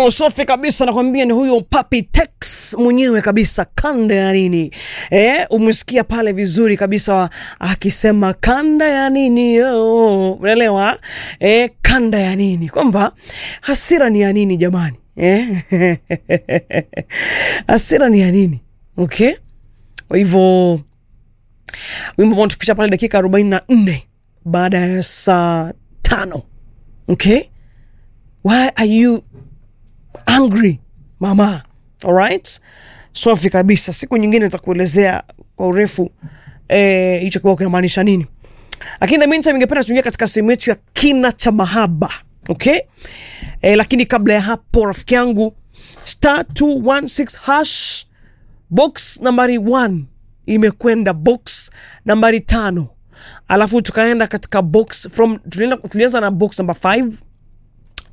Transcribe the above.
Oh, safi kabisa nakwambia ni huyo Papi Tex mwenyewe kabisa, kanda ya nini eh, umesikia pale vizuri kabisa akisema kanda ya nini oh, unaelewa eh, kanda ya nini, kwamba hasira ni ya nini jamani eh? hasira ni ya nini? Okay, kwa hivyo wimbo ambao tupisha pale dakika arobaini na nne baada ya saa tano. Okay, why are you angry mama? Alright, safi kabisa. Siku nyingine nitakuelezea kwa urefu eh, hicho kibao kinamaanisha nini, lakini the meantime, ningependa tuingia katika sehemu yetu ya kina cha mahaba okay. Eh, lakini kabla ya hapo, rafiki yangu star 216 hash box nambari 1 imekwenda box nambari tano alafu tukaenda katika box from tulienda, tulianza na box number 5